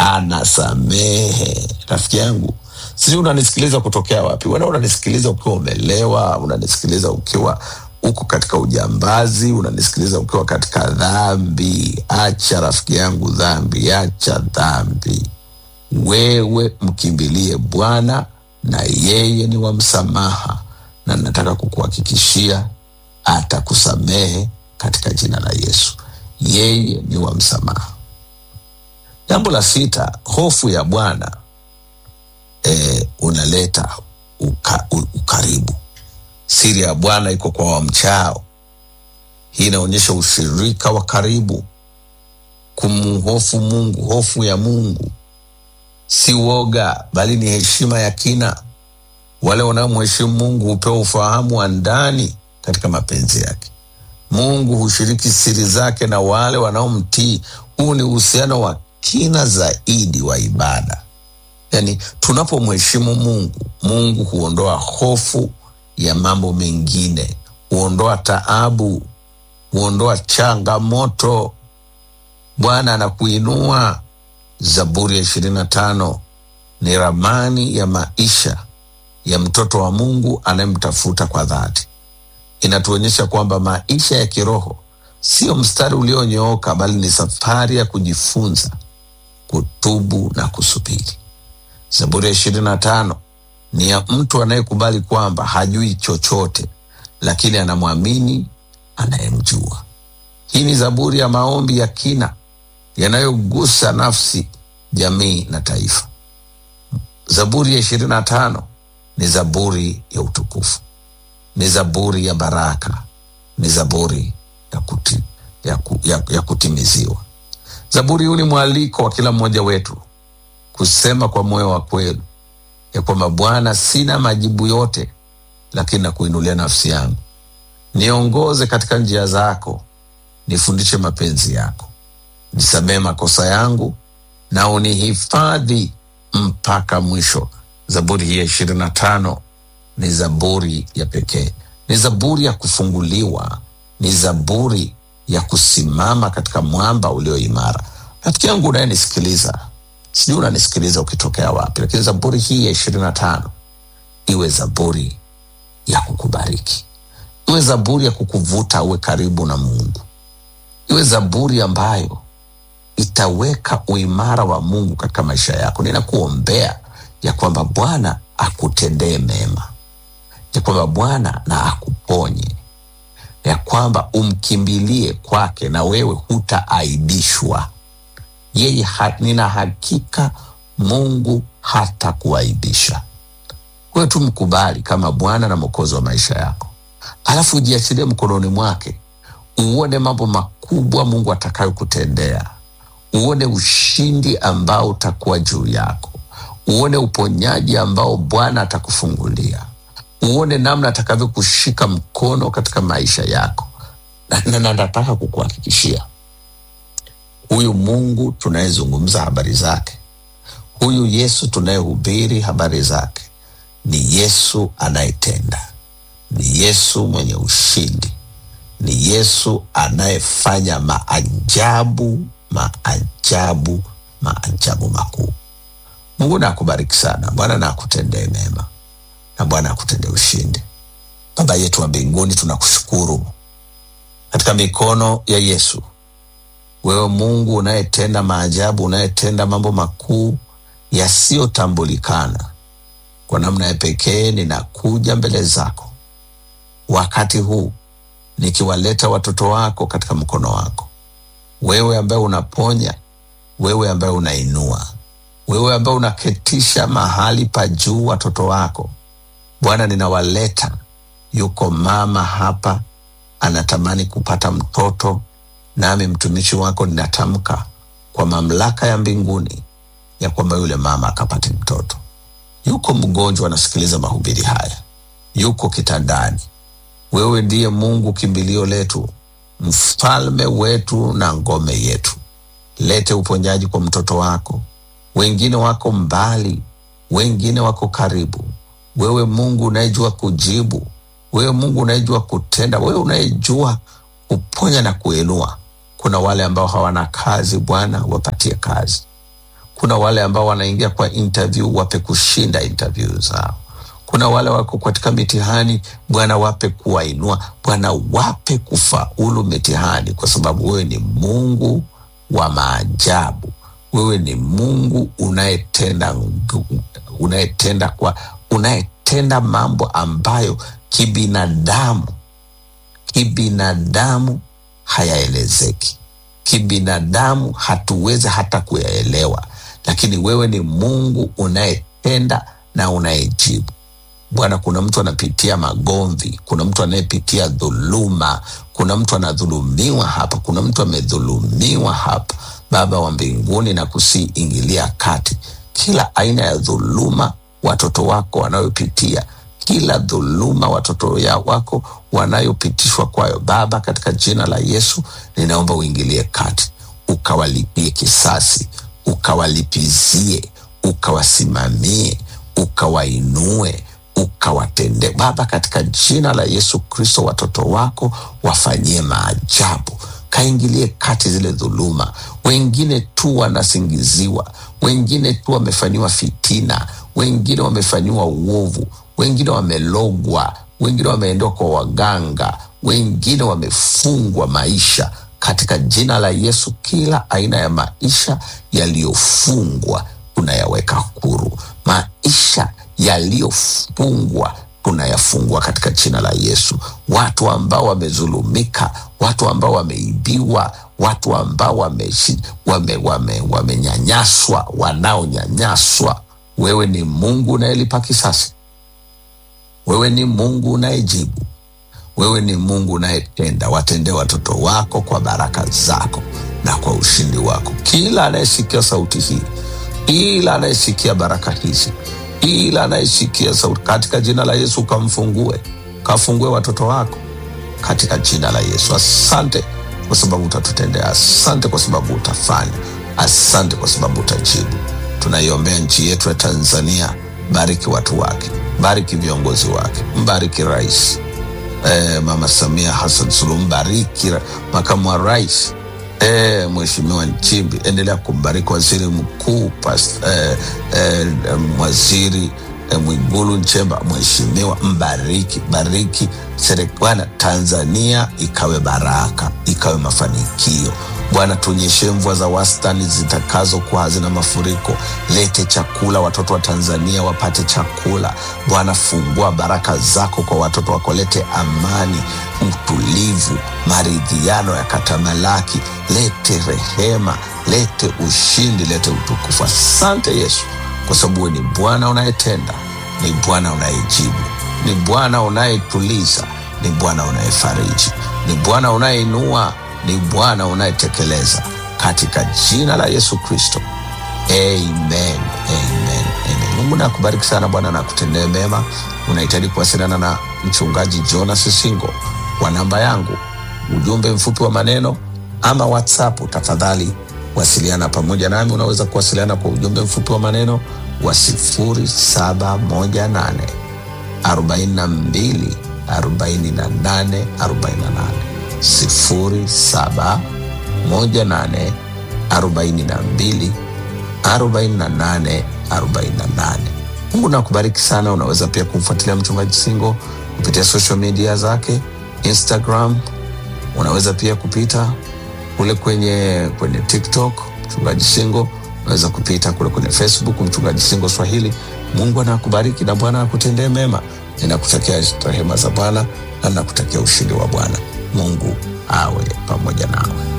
anasamehe. Rafiki yangu, sijui unanisikiliza kutokea wapi? Wena unanisikiliza ukiwa umelewa, unanisikiliza ukiwa uko katika ujambazi, unanisikiliza ukiwa katika dhambi. Acha rafiki yangu dhambi, acha dhambi. Wewe mkimbilie Bwana na yeye ni wa msamaha, na nataka kukuhakikishia atakusamehe katika jina la Yesu. Yeye ni wa msamaha. Jambo la sita, hofu ya Bwana eh, unaleta uka, u- ukaribu. Siri ya Bwana iko kwa wamchao. Hii inaonyesha ushirika wa karibu, kumhofu Mungu. Hofu ya Mungu si woga, bali ni heshima ya kina. Wale wanaomheshimu Mungu hupewa ufahamu wa ndani katika mapenzi yake. Mungu hushiriki siri zake na wale wanaomtii. Huu ni uhusiano wa kina zaidi wa ibada. Yaani, tunapomheshimu Mungu, Mungu huondoa hofu ya mambo mengine, huondoa taabu, huondoa changamoto. Bwana anakuinua. Zaburi ya ishirini na tano ni ramani ya maisha ya mtoto wa Mungu anayemtafuta kwa dhati. Inatuonyesha kwamba maisha ya kiroho sio mstari ulionyooka, bali ni safari ya kujifunza, kutubu na kusubiri. Zaburi ya ishirini na tano ni ya mtu anayekubali kwamba hajui chochote, lakini anamwamini anayemjua. Hii ni zaburi ya maombi ya kina yanayogusa nafsi, jamii na taifa. Zaburi ya ishirini na tano ni zaburi ya utukufu, ni zaburi ya baraka, ni zaburi ya, kuti, ya, ku, ya, ya kutimiziwa. Zaburi huu ni mwaliko wa kila mmoja wetu kusema kwa moyo wa kweli ya kwamba Bwana, sina majibu yote, lakini nakuinulia nafsi yangu. Niongoze katika njia zako, nifundishe mapenzi yako, nisamehe makosa yangu na unihifadhi mpaka mwisho. Zaburi hii ya ishirini na tano ni zaburi ya pekee, ni zaburi ya kufunguliwa, ni zaburi ya kusimama katika mwamba ulio imara. Rafiki yangu unayenisikiliza, sijui unanisikiliza ukitokea wapi, lakini zaburi hii ya ishirini na tano iwe zaburi ya kukubariki, iwe zaburi ya kukuvuta uwe karibu na Mungu, iwe zaburi ambayo itaweka uimara wa Mungu katika maisha yako. Ninakuombea ya kwamba Bwana akutendee mema, ya kwamba Bwana na akuponye, ya kwamba umkimbilie kwake na wewe hutaaibishwa. Yeye ha, nina hakika Mungu hatakuaibisha. Wewe tu mkubali kama Bwana na Mwokozi wa maisha yako, alafu ujiachilie mkononi mwake, uone mambo makubwa Mungu atakayokutendea uone ushindi ambao utakuwa juu yako, uone uponyaji ambao Bwana atakufungulia, uone namna atakavyokushika mkono katika maisha yako. Na na- na nataka kukuhakikishia huyu Mungu tunayezungumza habari zake, huyu Yesu tunayehubiri habari zake, ni Yesu anayetenda, ni Yesu mwenye ushindi, ni Yesu anayefanya maajabu maajabu maajabu makuu. Mungu na akubariki sana. Bwana na akutendee mema na Bwana akutendee ushindi. Baba yetu wa mbinguni, tunakushukuru katika mikono ya Yesu, wewe Mungu unayetenda maajabu, unayetenda mambo makuu yasiyotambulikana. Kwa namna ya pekee, ninakuja mbele zako wakati huu nikiwaleta watoto wako katika mkono wako wewe ambaye unaponya, wewe ambaye unainua, wewe ambaye unaketisha mahali pa juu watoto wako. Bwana, ninawaleta. Yuko mama hapa anatamani kupata mtoto, nami mtumishi wako ninatamka kwa mamlaka ya mbinguni ya kwamba yule mama akapate mtoto. Yuko mgonjwa anasikiliza mahubiri haya, yuko kitandani. Wewe ndiye Mungu kimbilio letu, mfalme wetu na ngome yetu. Lete uponyaji kwa mtoto wako. Wengine wako mbali, wengine wako karibu. Wewe Mungu unayejua kujibu, wewe Mungu unayejua kutenda, wewe unayejua kuponya na kuinua. Kuna wale ambao hawana kazi, Bwana wapatie kazi. kuna wale ambao wanaingia kwa interview wape kushinda interview zao kuna wale wako katika mitihani bwana wape kuwainua bwana wape kufaulu mitihani kwa sababu wewe ni mungu wa maajabu wewe ni mungu unayetenda ngu- unayetenda kwa unayetenda mambo ambayo kibinadamu kibinadamu hayaelezeki kibinadamu hatuwezi hata kuyaelewa lakini wewe ni mungu unayetenda na unayejibu bwana kuna mtu anapitia magomvi kuna mtu anayepitia dhuluma kuna mtu anadhulumiwa hapa kuna mtu amedhulumiwa hapa baba wa mbinguni na kusiingilia kati kila aina ya dhuluma watoto wako wanayopitia kila dhuluma watoto ya wako wanayopitishwa kwayo baba katika jina la yesu ninaomba uingilie kati ukawalipie kisasi ukawalipizie ukawasimamie ukawainue ukawatende baba katika jina la yesu kristo watoto wako wafanyie maajabu kaingilie kati zile dhuluma wengine tu wanasingiziwa wengine tu wamefanyiwa fitina wengine wamefanyiwa uovu wengine wamelogwa wengine wameendewa kwa waganga wengine wamefungwa maisha katika jina la yesu kila aina ya maisha yaliyofungwa tunayaweka huru maisha yaliyofungwa tunayafungua katika jina la yesu watu ambao wamezulumika watu ambao wameibiwa watu ambao wameshi- wame, wame, wamenyanyaswa wanaonyanyaswa wewe ni mungu unayelipa kisasi wewe ni mungu unayejibu wewe ni mungu unayetenda watendee watoto wako kwa baraka zako na kwa ushindi wako kila anayesikia sauti hii kila anayesikia baraka hizi kila anayesikia sauti katika jina la yesu kamfungue kafungue watoto wako katika jina la yesu asante kwa sababu utatutendea asante kwa sababu utafanya asante kwa sababu utajibu tunaiombea nchi yetu ya tanzania bariki watu wake bariki viongozi wake mbariki rais eh, mama samia hassan suluhu mbariki ra- makamu wa rais eh, mheshimiwa nchimbi endelea kumbariki waziri mkuu pas, eh, eh, em, waziri eh, mwigulu nchemba mheshimiwa mbariki bariki serikali tanzania ikawe baraka ikawe mafanikio bwana tuonyeshe mvua za wastani zitakazokuwa hazina mafuriko lete chakula watoto wa tanzania wapate chakula bwana fungua baraka zako kwa watoto wako lete amani utulivu maridhiano ya katamalaki lete rehema lete ushindi lete utukufu asante yesu kwa sababu wewe ni bwana unayetenda ni bwana unayejibu ni bwana unayetuliza ni bwana unayefariji ni bwana unayeinua ni bwana unayetekeleza katika jina la yesu kristo amen amen amen mungu nakubariki sana bwana na kutendee mema unahitaji kuwasiliana na mchungaji jonas singo kwa namba yangu ujumbe mfupi wa maneno ama whatsapp tafadhali wasiliana pamoja nami unaweza kuwasiliana kwa ujumbe mfupi wa maneno wa 0718 42 48 48 07 18 42 48 48 mungu nakubariki sana unaweza pia kumfuatilia mchungaji singo kupitia social media zake instagram unaweza pia kupita kule kwenye kwenye tiktok mchungaji singo unaweza kupita kule kwenye facebook mchungaji singo swahili mungu anakubariki na bwana akutendee mema ninakutakia rehema za bwana na nakutakia ushindi wa bwana mungu awe pamoja nawe